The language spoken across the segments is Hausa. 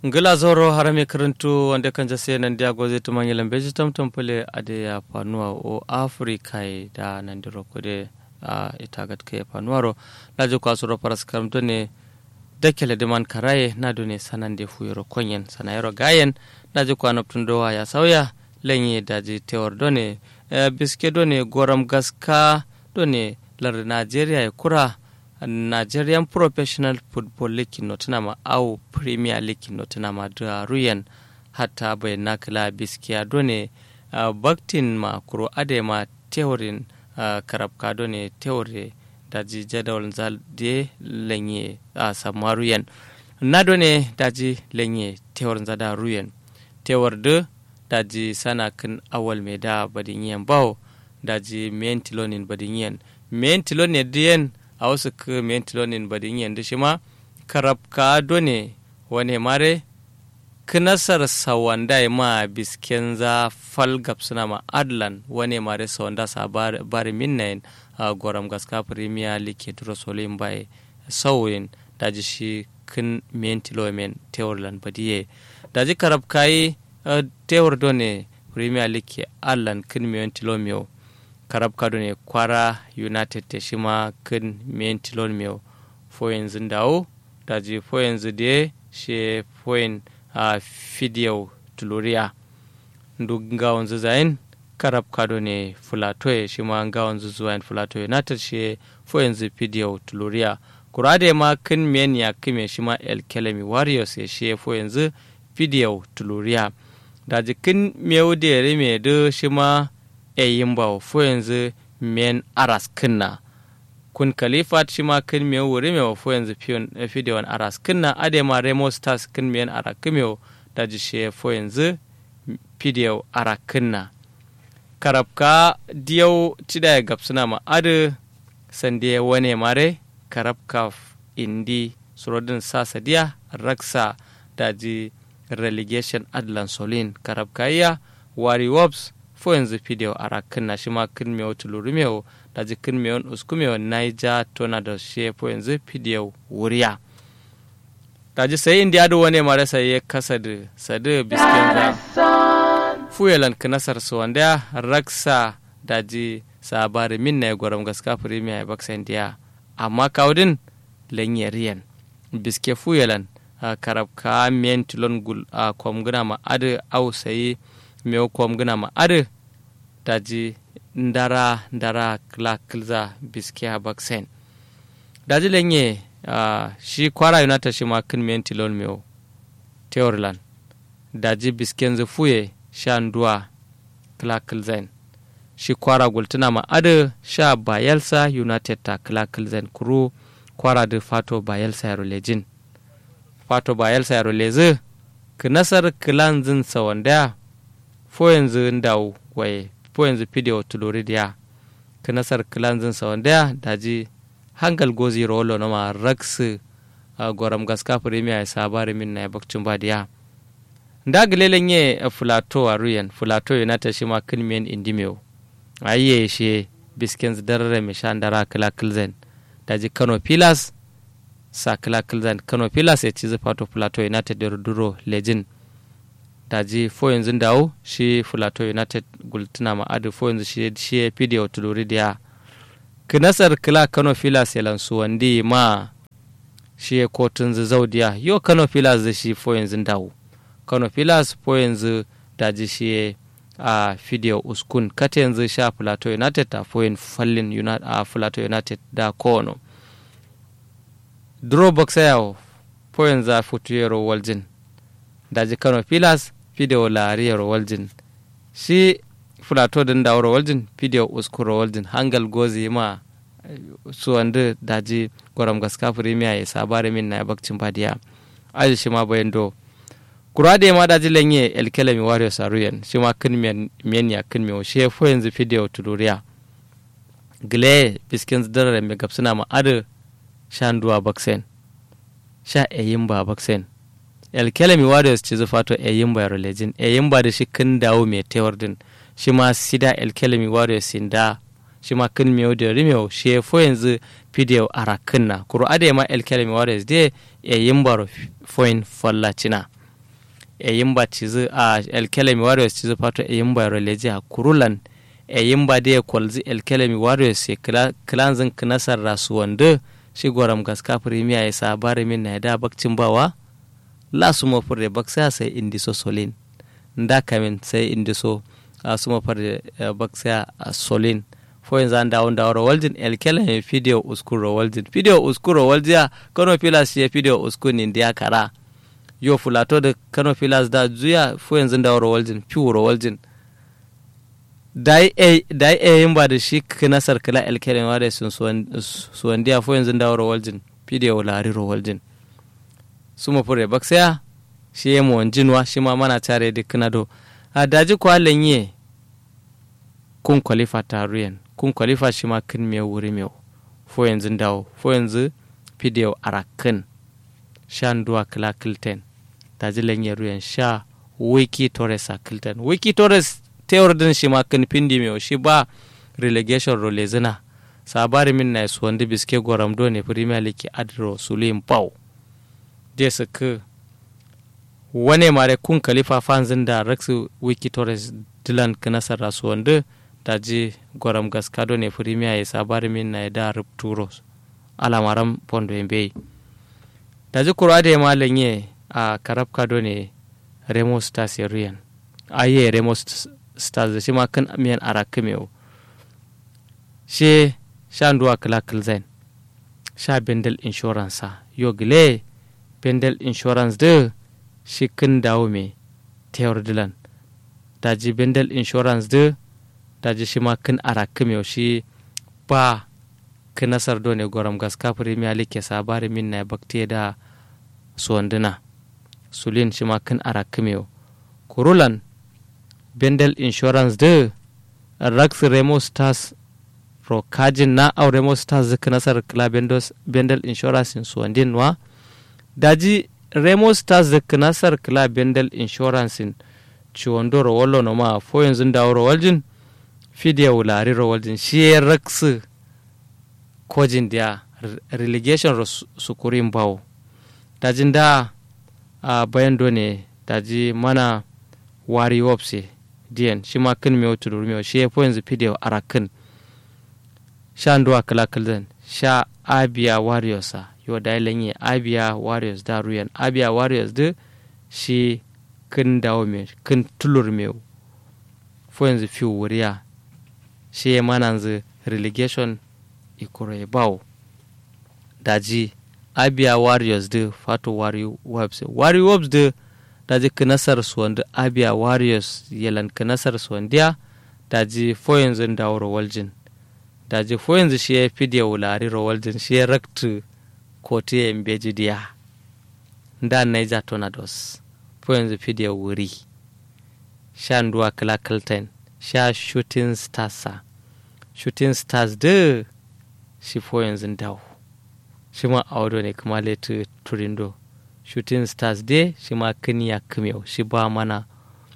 ngila zoro harame karantu wanda kan jase nan dia goze to mangi lambe jitam tampole ade ya panua o afrika da nan diro kode a itagat ke panuaro lajo ko asuro paras karam to ne dakele de man karaye na do ne sanande fuyoro konyen sanayero gayen lajo ko anoptun do ya sauya lenye daji tewar do ne biske do ne goram gaska do ne lar nigeria ya kura nigerian professional football league notinama au premier league notinama da ruyan hatta bai nakila biskiya done uh, baktin ma kuro ade ma teorin uh, karabka done teore daji jadawal zal de lenye a uh, sama ruyan na done daji lenye tewar zada ruyan tewar de daji sana kan awal me da badin yan bawo daji men tilonin badin yan men tilonin diyan a wasu mentilonin badin yanzu shi ma karab ka done wane mare kinasar sawanda ma bisken za falgap suna ma adlan wane mare sawanda sa bari minnayin a goram gaska premier league duro solin bai sauyin daji shi kin mentilomen teorlan badiye daji karab kayi tewar done premier league adlan kin mentilomiyo karab kado ne kwara united te shima kin men tilon meu fo yanzu dawo da je fo yanzu de she foin a fidiyau tuluriya ndu gawon zain karab kado ne fulatoye shima gawon zuzuwa fulato united she fo yanzu fidiyau tuluriya kurade ma kin men ya kime shima el kelemi warriors ya she fo yanzu fidiyau tuluriya da jikin meu de rime de shima e yimba fo yanzu men aras kinna kun kalifat shi ma kin me wuri me fo yanzu fidewan aras kinna ade ma remo stars kin men ara kimyo da ji she fo yanzu fidew ara kinna karabka diyau tida ya gapsuna ma ade sande wane mare karabka indi surodin sasa diya raksa da ji relegation adlan solin karabka iya wari wops fo yanzu fideo ara kinna shi ma kin mewo tuluru mewo da ji kin mewon usku mewo naija tona da she fo yanzu fideo wuriya da ji sai indi ado wane mare sai ya kasa da sadu bisken da fuyelan kinasar su wanda raksa da ji sabari min na ya gwaram gaska premier ya baksa indiya amma kawudin lanyariyan biske fuyelan karab ka miyan tilon gul a kwamguna ma adu au sayi mewo kom gina ma ade daji ndara ndara kla kilza biske ha baksen daji lenye uh, shi kwara united shi ma kin men tilon mewo teorlan daji bisken zu fuye sha nduwa kla kilzen shi kwara gultuna ma ade sha bayelsa united ta kla kilzen kuru kwara da fato bayelsa yaro lejin fato bayelsa yaro lezi kinasar kilan zin sawandaya fo yanzu ndaw waye fo yanzu pidio tulori dia kinasar kilanzin sa wanda daji hangal gozi rolo na ma raksu a goram gaska premier ya sabari min na ya bakcin ba dia nda gilelen ye fulato a ruyan fulato yana ta shi ma kilmiyan indimeo ayye shi biskins darare mai sha ndara kila kilzen daji kano pilas sa kila kilzen kano pilas ya ci zufato fulato yana ta duro lejin daji fo yanzu dawo shi fulato united gultuna ma adu fo yanzu shi shi ya fide wa tuluri diya kinasar kila kano filas ya lansu wandi ma shi ya kotun zaudiya yo kano filas da shi fo yanzu dawo kano filas fo yanzu daji shi a fide uskun kata yanzu sha fulato united ta fo yin fallin a fulato united da kono draw box yawo fo yanzu a futuyero waljin daji kano filas fideo laariyar waljin shi fulato din da waljin fideo uskuro waljin hangal gozi ma su wanda daji gwaram gaska firimiya ya sabare min na bakcin badiya aji shi ma bayan do kurade ma daji lenye elkele mi wario saruyan shi ma kin men ya kin mi shi fo yanzu fideo tuduriya gile biskin zidara mai gapsuna ma adu shanduwa baksen sha eyin ba baksen elkelemi warriors ci zufato e yimba yaro lejin e yimba da shi kin dawo mai tewar din shi ma sida elkelemi warriors sin da shi ma kin miyo da rimiyo shi ya fo yanzu fideo ara kinna kuro ade ma elkelemi warriors de e yimba ro foin falla cina e yimba cizi a elkelemi warriors cizi pato e yimba roleji a kurulan e yimba de kolzi elkelemi warriors e kilanzin kinasar rasuwanda shi goram gaska premier ya sabari min na da bakcin bawa la su mo furde baksa sai indiso solin nda kamin sai indiso a su mo furde baksa solin fo yanzu an dawo da waljin elkelemi video uskuro waljin video uskuro waljiya kano pilas ya video uskun dia kara yo fulato da kano pilas da zuya fo yanzu da waljin piwo waljin dai e yin ba da shi nasar kila elkelemi wa da sun suwan dia fo yanzu da waljin video lari waljin suma fure baksaya shi ya mu jinwa shi ma mana tare da kanado a daji kwa lenye kun kwalifa taruyen kun kwalifa shi ma kin me wuri me fo yanzu dawo fo yanzu video arakin shan duwa kila kilten daji lenye ruyen sha wiki torres a kilten wiki torres tewar din shi ma kin pindi me shi ba relegation role zina sabari min na su wanda biske goram do ne premier league adro sulim pau je su ka wane mare kun kalifa fanzin da raksu wiki torres dilan kanasar rasu wanda da ji goram gaskado ne firimiya ya sabari min na da rupturo alamaran pondo yambe da ji kura da ya malanye a karab kado ne remo stars ya riyan aye remo stars da shi ma kan miyan arakimewo she sha nduwa kala kilzain sha bendel insurance yo gile bendel insurance de shi kin dawo me tewar dilan daji bendel insurance de daji shi ma kin arakim yau shi ba kin nasar do ne goram gaska premier league sabari min na bakte da suwanduna sulin shi ma kin arakim yau kurulan bendel insurance de rax remo stars ro kajin na au remo stars zika nasar kla bendel insurance in suwandin wa daji remo stars da knasar kila bendel insurance ciwondo rawallo no ma fo yanzu da rawaljin fidiya wulari rawaljin shi ya raksu kojin da relegation sukurin bawo dajin da a bayan ne daji mana wari wopse diyan shi ma kin mewa tudur mewa shi ya fo yanzu fidiya arakin sha nduwa kala kilzan sha abia warriors yo da lenye abia warriors da ruyan abia warriors de shi kin dawo me kin tulur me fo yanzu fi wuriya shi ya mana yanzu relegation ikure bawo daji abia warriors de fato wari webs wari webs de daji kinasar suwanda abia warriors yelan kinasar suwandiya daji fo yanzu dawo waljin daji fo yanzu shi ya fi da wulari waljin shi ya raktu kotu ya mbeji diya nda Niger Tornadoes po yanzu fidya wuri sha nduwa kala kalten sha shooting stars shooting stars de shi po yanzu dawo shi ma audo ne kuma letu turindo shooting stars de shi ma kiniya kimiyau shi ba mana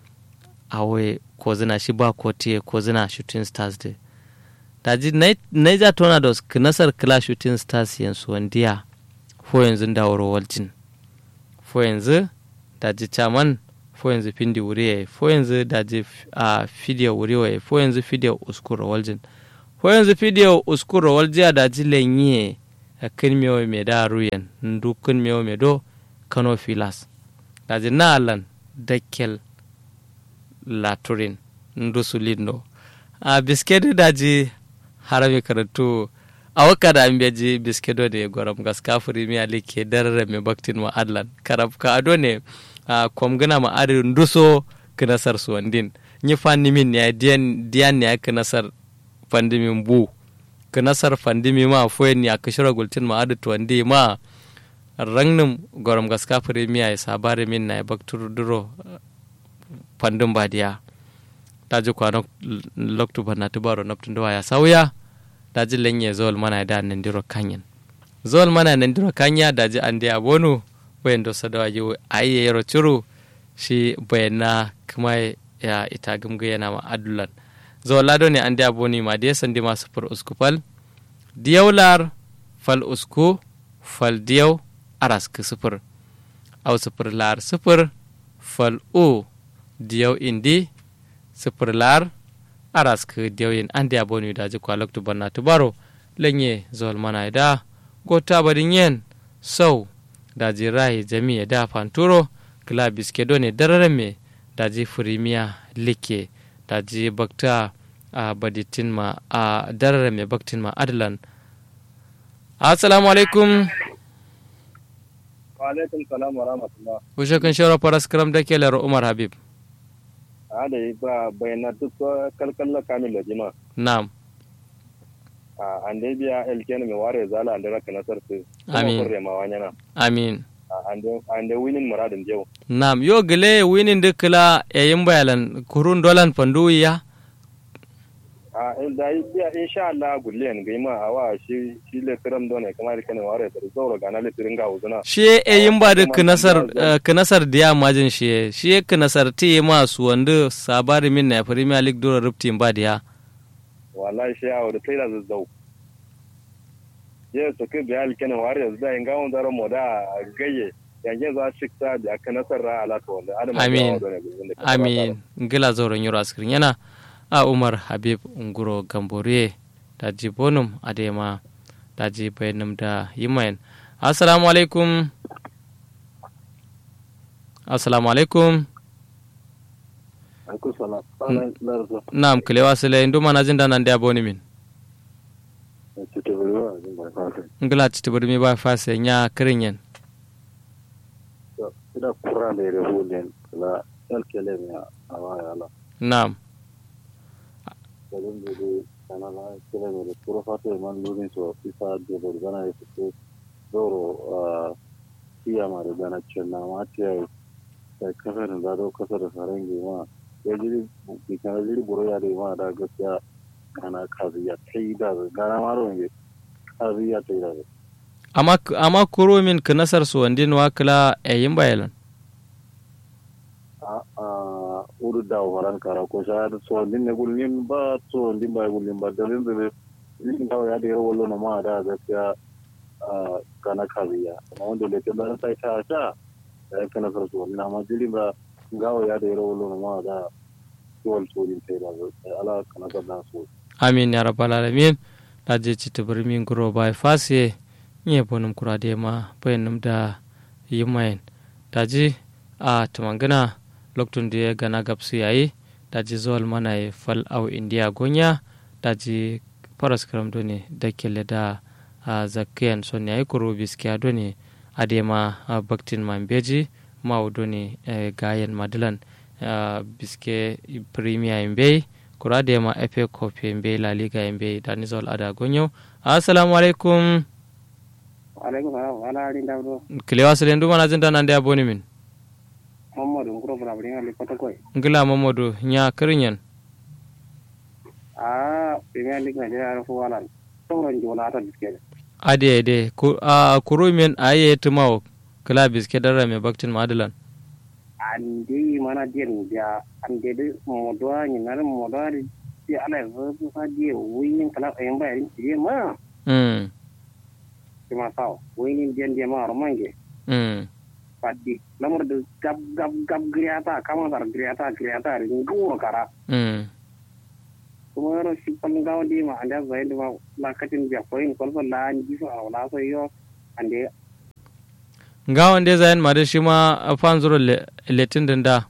awe kozina shi ba kotiye kozina shooting stars de daji Niger Tornadoes kinasar kila shooting stars yansu wandiya fo yanzu daworo waljin fo yanzu daji chaman fo yanzu pindi wuriye fo yanzu daji a fidiyo wuriwe fo yanzu fidiyo uskuro waljin fo yanzu fidiyo uskuro waljiya daji lenye a kin mewo me da ruyen ndu kin mewo me do kano filas daji na alan dakkel laturin ndu sulindo a biskedi daji harami karatu a waka da an beji biskedo da gwaram gaska firimiya like darare mai baktin ma adlan karab ka ado ne a kwamgana ma adin duso kinasar suwandin nyi fanni min ya diyan diyan ne kinasar fandimin bu kinasar fandimi ma foyen ya kishira gultin ma adu tuwandi ma rangnin gwaram gaska firimiya ya sabare min na ya baktur duro fandin badiya ta ji kwanon loktu bana tubaro naptun dawa ya sauya daji lenye zol mana da nan diro kanyan zol mana nan diro kanya daji ande abonu bayan do sadawa yi ayi yaro churu shi bayana kuma ya ita gumga yana ma adulan zol lado ne ande aboni ma de sandi ma sufur usku fal diyaular fal usku fal diyaw aras ku sufur au sufur lar sufur fal o diyau indi sifir lar arask diyau yin an dia bonu da ji kwalok tu banna tubaro lenye zol mana da gota badin yen sau da ji rai jami'a da fanturo kila biske ne dararen me da ji firimiya like da ji bakta a baditin ma a dararen me baktin ma adalan assalamu alaikum wa alaikum salam wa rahmatullah Ushe kun shawara faras karam da ke laro Umar Habib. a da yi ba bayana duk kalkalla kamil da jima Na'am. a an dai biya elken mai ware zala an da raka nasar su Amin. kurre ma wanyana Amin. an da winin muradin jau Na'am. Yo gile winin dukla yayin bayalan kurun dolan fanduya. a da yi biya insha Allah gulliyan ga ma a wa shi shi le kiram don ne kamar kan ware da zauro ga na le tirin ga uzuna Shi yayin ba duk nasar knasar diya majin shi shi knasar ti ma su wanda sabari min na Premier League dora ruptin ba diya. wallahi shi a da sai da zazzau je to ke biya elken ware da in ga on daro moda gaye yanke za shi ta da aka nasar ra ala to wanda adam Amin. Amin. Ngila zoron yoro askirin yana a Umar Habib Nguro Gambore da ji bonum adema da ji bayanum da yimayen. Assalamu alaikum. Assalamu alaikum. Alaikum salam. Larzo. Naam kilewa sile ndu mana jinda nan dia boni min. Cite buluwa jin ba fata. Ngila titi burmi ba fase nya kirinyen. Ida kura da yare hulun la alkele ne a waya la. Naam. Kalin da dai kana la kele ne kura fata man lurin so isa da burgana ya fito doro iya ma da gana cin na ma ta da kasar da do kasar da sarangi ma ya jiri kana jiri buru ya da ma da gaskiya kana kaziya tai da gana maro ne kaziya tai da Ama ama kuro min kinasar su wandin wakila yayin bayalan. a uru da waran kara ko sha da so din ne gulin ba so din ba gulin ba dalin da din da ya da wallo na ma da gaskiya a kana kaziya amma wanda da ke da sai ta sha da kana sar so na ma dilin ba gawo ya da wallo na ma da wal so din sai da ala kana da so Amin ya rabbal alamin. Da je titi burmi nguro ba fase nye bonum kura de ma bayanum da yimayen. Da ji a tumangana loktun da ya gana gabsu yayi da ji zuwal mana ya fal au indiya gonya da ji faras karam doni da kele da a zakiyan son yayi kuro biskiya doni adema a baktin mambeji mau doni eh, gayen madilan ah, biske premier imbe kura adema efe kofi imbe la liga imbe da nizol ada gonyo assalamu alaikum alaikum salam ala rin dabdo kilewa silen duma na jinda nan da boni min mamadu nguro bra bri ngali kota koy ngila mamodu nya kirinyen a premier league na jara fu wala tawron jola ta biskele ade ade ku a kuru min aye tumawo kila biske dara me baktin madilan andi mana den dia ande de modwa ni nare modwa di ala zo fa di winin kala en ba rin di ma mm di ma saw winin den dia ma romange mm padi lamur de gab gab gab griata kama dar griata griata rin guro kara mm kuma yaro shi kwallon gawa di ma ande zai da ma lakatin biya koyin kwalfa la ni so a wala so yo ande nga wande zayen ma da shi ma a fan zuro le- letin din da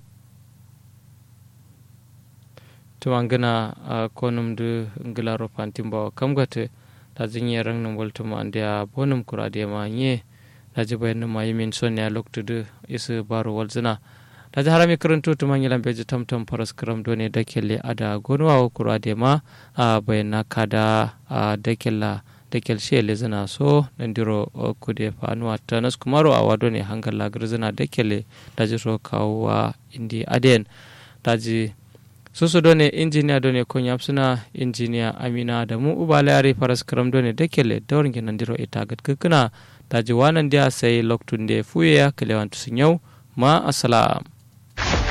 tuman gina a konum du ngila ro fantin ba kam gate da zinye rang num wal tuma ande a bonum kura de ma nye da ji bayan ma yimin son ya loktu du isu baro wal zina da ji harami karanto tuman yilan beji tamtam paras karam done da kelle ada gonwa wa kura de ma a bayan na kada a da kella da kelshe le zina so nandiro o kude fanuwa ta nas kumaro a wado ne hangar lagar zina da kele da ji so kawo wa indi aden da ji susu done injiniya done kon suna injiniya amina da mu ubala yare faras karam done da kele da wurin nandiro ita gat kukuna da ji wanan dia sai loktun da fuye ya kalewan sun yau ma assalam